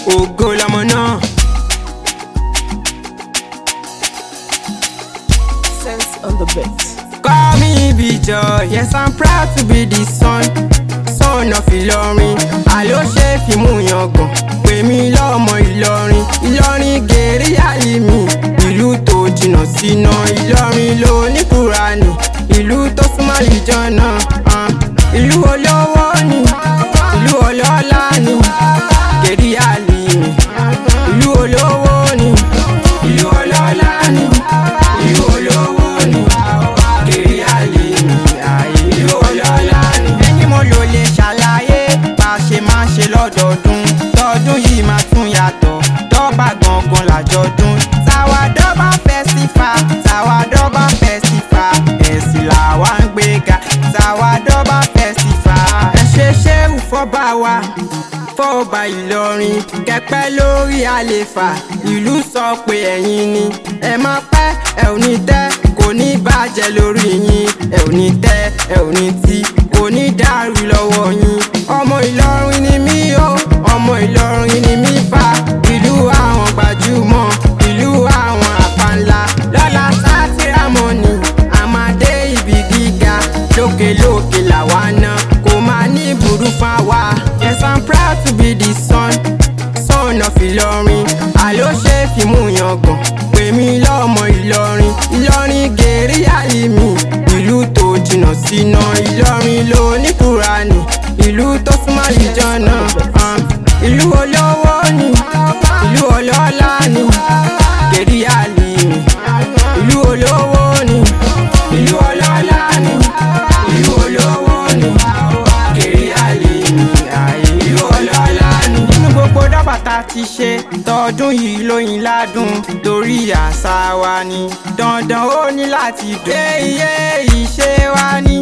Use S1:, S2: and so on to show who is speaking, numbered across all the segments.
S1: ògo lọmọ náà.
S2: Sense on the beat.
S1: Call me Bijoy, yes I'm proud to be the son, son of Ìlọrin. Àló ṣe fíìmù yangàn, pè mí lọ́mọ Ìlọrin. Ìlọrin gèrè àlè mi, ìlú tó jìnnà síná. Ìlọrin ló ní Kúránì, ìlú tó súnmọ́ ìjọ́nà. ah. Ìlú olówó ni, ìlú ọlọ́lá ni, gèrè àlè mi. Ìlú olówó ni, ìlú ọlọ́lá ni, ìlú olówó ni kiri àlè mi àyè ìlú ọlọ́lá ni. ẹni mo lò lè ṣàlàyé bá a ṣe máa ṣe lọ́dọọdún tọdún yìí máa tún yàtọ̀ dọ́gba gangan làjọdún. tàwa dọ́gba fẹ́sífà tàwa dọ́gba fẹ́sífà ẹ̀sìn làwa ń gbéga tàwa dọ́gba fẹ́sífà. ẹ ṣe ṣéwù fọ́ba wa fọ́ọ̀bà ìlọrin kẹpẹ́ lórí àlefa ìlú sọ pé ẹ̀yin ni ẹ má pẹ́ ẹ ò ní tẹ́ kò ní bàjẹ́ lórí yín ẹ ò ní tẹ́ ẹ ò ní tí kò ní dàrú lọ́wọ́ yín ọmọ ìlọrin ni mí o ọmọ ìlọrin ni mí fa ìlú àwọn gbajúmọ̀ ìlú àwọn àpànlá lọ́la sátìrámọ́nì àmàdé ibi gíga lókèlókè làwa náà kò máa ní burú fáwa yes i'm proud to be the son son of Ìlọrin àló ṣe fíìmù yangàn pè mí lọ́mọ Ìlọrin Ìlọrin gèrè àlè mi ìlú tó jìnnà síná Ìlọrin ló ní Kúránì ìlú tó súnmọ́ ìjọ́nà ah. ìlú olówó ni ìlú ọlọ́lá ni gèrè àlè mi ìlú olówó ni ìlú ọlọ́lá ni ìlú olówó ni kiri àlè mi àyè ìlú ọlọ́lá ni. nínú gbogbo dọ́bàtà ti ṣe tọdún yìí lóyin ládùn torí àṣà wa ni dandan ó ní láti dùn. ṣé iye ìṣe wa ni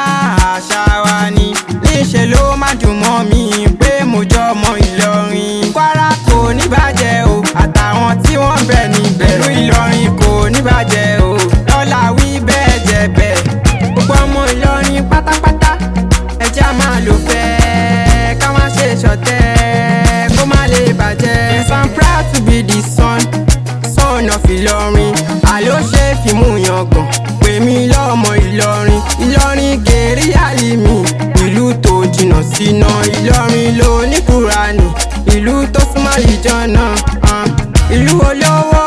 S1: àṣà wa ni níṣẹ́ ló má dùn mọ́ mi pé mo jọ ọmọ Ìlọrin. Kwara kò ní bàjẹ́ o àtàwọn tí wọ́n bẹ̀ níbẹ̀ ìlú Ìlọrin kò ní bàjẹ́ o lọ́la wí bẹ́ẹ̀ jẹ́ bẹ́ẹ̀. gbogbo ọmọ Ìlọrin pátápátá ẹjẹ́ a máa lò fẹ́ ká má ṣe ṣọ̀tẹ̀ kó má lè bàjẹ́. yes i'm proud to be the son son of Ìlọrin àló ṣe fíìmù yangàn pè mí lọ́mọ Ìlọrin Ìlọrin gèrè àlè mi ìlú tó jìnnà síná Ìlọrin ló ní Kúránì ìlú tó súnmọ́ ìjọ́nà ah. ìlú olówó